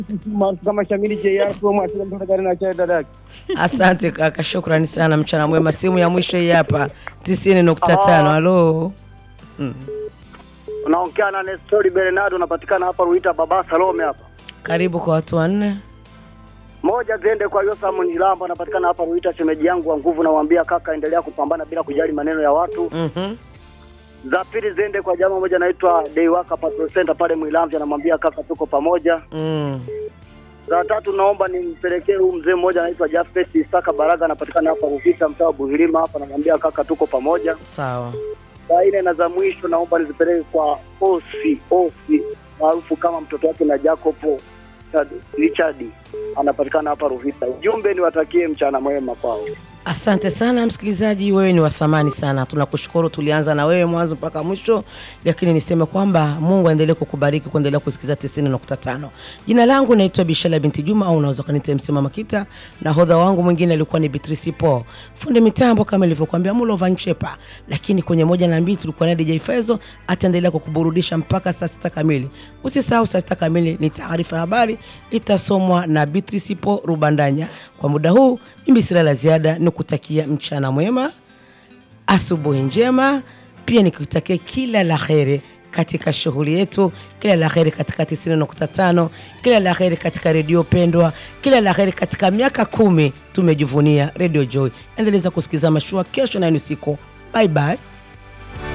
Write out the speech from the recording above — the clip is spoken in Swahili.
maarufu kama Shamili JR kwa mwasili mtoto gari na chai dadaki. Asante kaka, shukrani sana, mchana mwema. Simu ya mwisho hii hapa 90.5. Halo, Unaongea na Nestori Bernardo, unapatikana hapa Ruita Baba Salome hapa. karibu kwa watu wanne. Moja ziende kwa Yosamu Nilamba, anapatikana hapa Ruita, shemeji yangu wa nguvu, namwambia kaka, endelea kupambana bila kujali maneno ya watu. Mhm. Za pili ziende kwa jamaa moja anaitwa Deiwaka Patrol Center pale Mwilamvya, namwambia kaka, tuko pamoja. Mm. Za tatu naomba nimpelekee huyu mzee mmoja anaitwa Jafet Isaka Baraga, anapatikana hapa Ruvita, mtaa wa Buhilima hapa, namwambia kaka, tuko pamoja. Sawa. Za nne na za mwisho naomba nizipeleke kwa Osi Osi maarufu kama mtoto wake na Jacopo Richard- Richard anapatikana hapa Ruvita. Ujumbe niwatakie mchana mwema kwao. Asante sana msikilizaji, wewe ni wa thamani sana, tunakushukuru. Tulianza na wewe mwanzo mpaka mwisho, lakini niseme kwamba Mungu aendelee kukubariki kuendelea kusikiza 90.5. Jina langu naitwa Bishala binti Juma, au unaweza kuniita Msema Makita, na hodha wangu mwingine alikuwa ni Beatrice Po, fundi mitambo kama ilivyokuambia Mulova Nchepa, lakini kwenye moja na mbili tulikuwa na DJ Fezo, ataendelea kukuburudisha mpaka saa sita kamili. Usisahau saa sita kamili ni taarifa ya habari itasomwa na Beatrice Po Rubandanya. Kwa muda huu mimi sina la ziada, ni kutakia mchana mwema, asubuhi njema, pia nikutakia kila la heri katika shughuli yetu, kila la heri katika 90.5, kila la heri katika redio pendwa, kila la heri katika miaka kumi tumejivunia Radio Joy. Endeleza kusikiza mashua kesho na usiku. Bye bye.